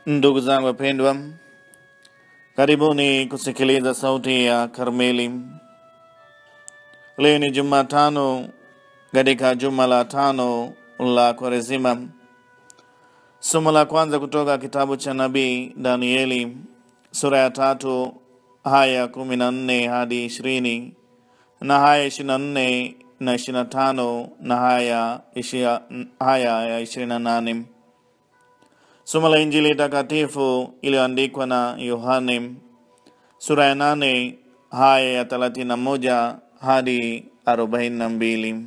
Ndugu zangu wapendwa, karibuni kusikiliza sauti ya Karmeli. Leo ni Jumatano katika juma la tano la Kwaresima. Somo la kwanza kutoka kitabu cha nabii Danieli sura ya tatu haya kumi na nne hadi ishirini na haya ishirini na nne na ishirini na tano na haya ishia, haya ya ishirini na nane. Somo la Injili takatifu iliyoandikwa na Yohane sura ya nane haya ya thelathini na moja hadi arobaini na mbili.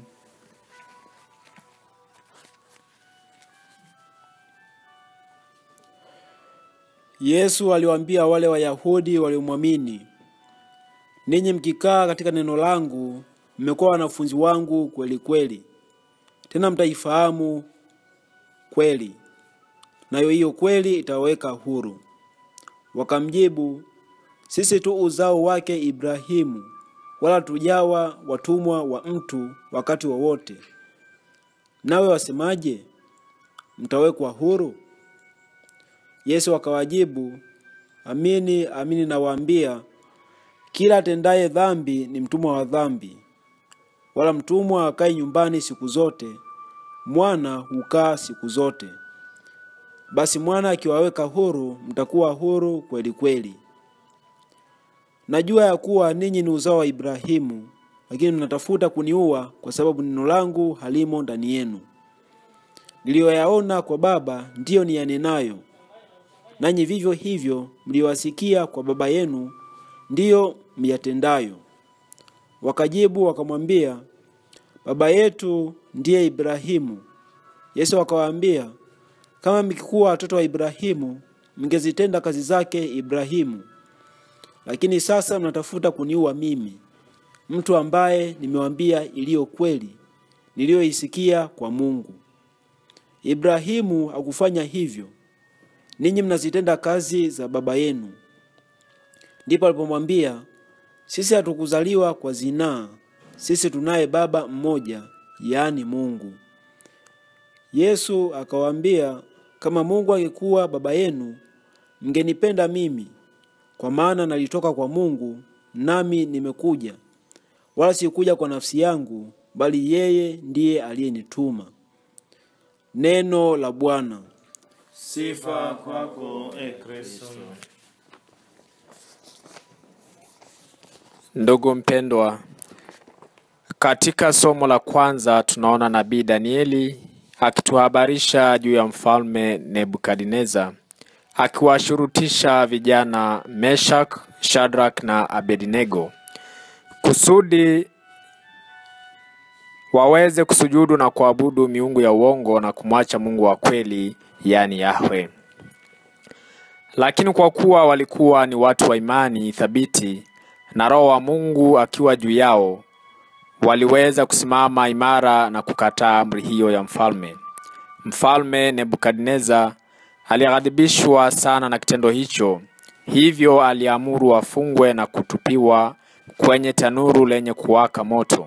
Yesu aliwaambia wale Wayahudi waliomwamini, ninyi mkikaa katika neno langu mmekuwa wanafunzi wangu kweli kweli, tena mtaifahamu kweli, nayo hiyo kweli itawaweka huru. Wakamjibu, sisi tu uzao wake Ibrahimu, wala tujawa watumwa wa mtu wakati wowote. Nawe wasemaje? Mtawekwa huru? Yesu akawajibu, amini amini nawaambia, kila atendaye dhambi ni mtumwa wa dhambi. Wala mtumwa akai nyumbani siku zote, mwana hukaa siku zote. Basi mwana akiwaweka huru, mtakuwa huru kweli kweli. Najua ya kuwa ninyi ni uzao wa Ibrahimu, lakini mnatafuta kuniua kwa sababu neno langu halimo ndani yenu. Niliyoyaona kwa Baba ndiyo niyanenayo, nanyi vivyo hivyo mliwasikia kwa baba yenu ndiyo myatendayo. Wakajibu wakamwambia, baba yetu ndiye Ibrahimu. Yesu akawaambia, kama mkikuwa watoto wa Ibrahimu, mngezitenda kazi zake Ibrahimu. Lakini sasa mnatafuta kuniua mimi, mtu ambaye nimewaambia iliyo kweli niliyoisikia kwa Mungu. Ibrahimu hakufanya hivyo, ninyi mnazitenda kazi za baba yenu. Ndipo alipomwambia, sisi hatukuzaliwa kwa zinaa, sisi tunaye baba mmoja, yaani Mungu. Yesu akawaambia, kama Mungu angekuwa baba yenu, mngenipenda mimi, kwa maana nalitoka kwa Mungu, nami nimekuja, wala sikuja kwa nafsi yangu, bali yeye ndiye aliyenituma. Neno la Bwana. Sifa kwako e Kristo. Ndugu mpendwa, katika somo la kwanza tunaona nabii Danieli akituhabarisha juu ya mfalme Nebukadneza akiwashurutisha vijana Meshak, Shadrach na Abednego kusudi waweze kusujudu na kuabudu miungu ya uongo na kumwacha Mungu wa kweli, yaani Yahwe. Lakini kwa kuwa walikuwa ni watu wa imani thabiti na Roho wa Mungu akiwa juu yao, waliweza kusimama imara na kukataa amri hiyo ya mfalme. Mfalme Nebukadneza alighadhibishwa sana na kitendo hicho, hivyo aliamuru wafungwe na kutupiwa kwenye tanuru lenye kuwaka moto.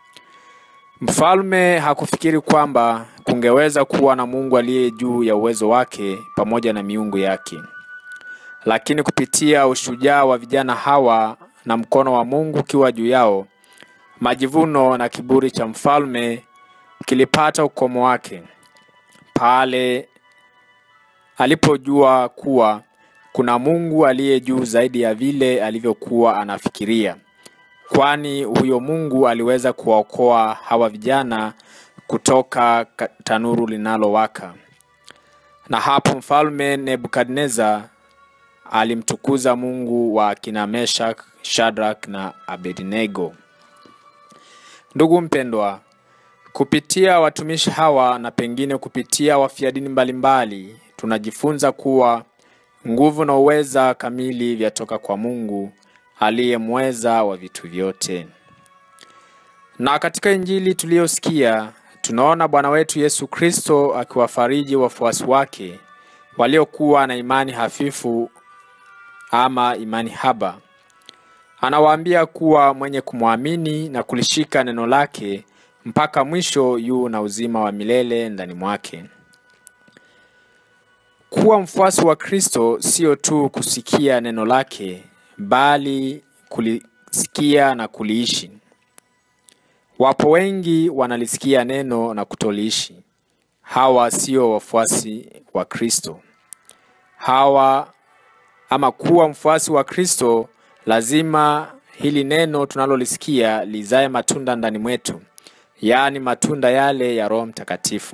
Mfalme hakufikiri kwamba kungeweza kuwa na Mungu aliye juu ya uwezo wake pamoja na miungu yake. Lakini kupitia ushujaa wa vijana hawa na mkono wa Mungu ukiwa juu yao, majivuno na kiburi cha mfalme kilipata ukomo wake pale alipojua kuwa kuna Mungu aliye juu zaidi ya vile alivyokuwa anafikiria, kwani huyo Mungu aliweza kuwaokoa hawa vijana kutoka ka- tanuru linalowaka. Na hapo mfalme Nebukadneza alimtukuza Mungu wa kina Meshak, Shadrach na Abednego. Ndugu mpendwa, kupitia watumishi hawa na pengine kupitia wafia dini mbalimbali, tunajifunza kuwa nguvu na uweza kamili vyatoka kwa Mungu aliye mweza wa vitu vyote. Na katika Injili tuliyosikia tunaona Bwana wetu Yesu Kristo akiwafariji wafuasi wake waliokuwa na imani hafifu ama imani haba. Anawaambia kuwa mwenye kumwamini na kulishika neno lake mpaka mwisho yu na uzima wa milele ndani mwake. Kuwa mfuasi wa Kristo sio tu kusikia neno lake, bali kulisikia na kuliishi. Wapo wengi wanalisikia neno na kutoliishi. Hawa sio wafuasi wa Kristo. Hawa ama kuwa mfuasi wa Kristo, lazima hili neno tunalolisikia lizae matunda ndani mwetu, yaani matunda yale ya Roho Mtakatifu.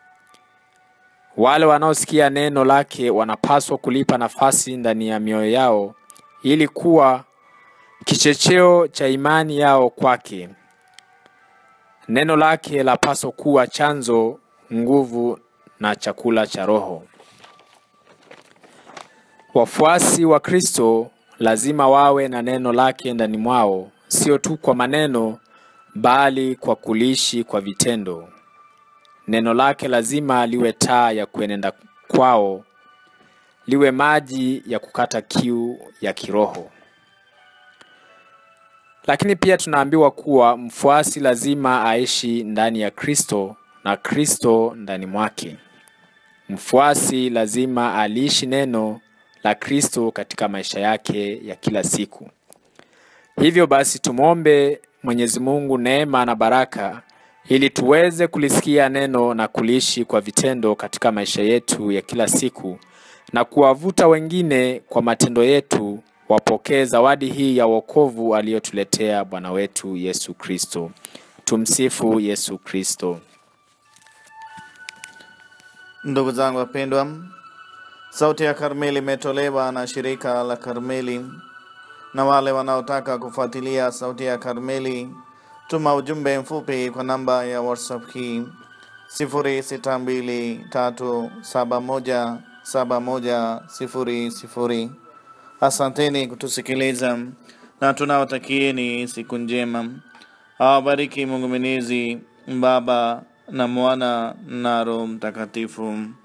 Wale wanaosikia neno lake wanapaswa kulipa nafasi ndani ya mioyo yao ili kuwa kichecheo cha imani yao kwake. Neno lake lapaswa kuwa chanzo, nguvu na chakula cha roho. Wafuasi wa Kristo lazima wawe na neno lake ndani mwao, sio tu kwa maneno, bali kwa kuliishi kwa vitendo. Neno lake lazima liwe taa ya kuenenda kwao, liwe maji ya kukata kiu ya kiroho. Lakini pia tunaambiwa kuwa mfuasi lazima aishi ndani ya Kristo na Kristo ndani mwake. Mfuasi lazima aliishi neno la Kristo katika maisha yake ya kila siku. Hivyo basi tumwombe Mwenyezi Mungu neema na baraka ili tuweze kulisikia neno na kuliishi kwa vitendo katika maisha yetu ya kila siku na kuwavuta wengine kwa matendo yetu wapokee zawadi hii ya wokovu aliyotuletea Bwana wetu Yesu Kristo. Tumsifu Yesu Kristo. Ndugu zangu wapendwa, Sauti ya Karmeli imetolewa na shirika la Karmeli, na wale wanaotaka kufuatilia Sauti ya Karmeli, tuma ujumbe mfupi kwa namba ya WhatsApp hii 0623717100. Asanteni kutusikiliza na tunawatakieni siku njema. Awabariki Mungu Mwenyezi, Baba na Mwana na Roho Mtakatifu.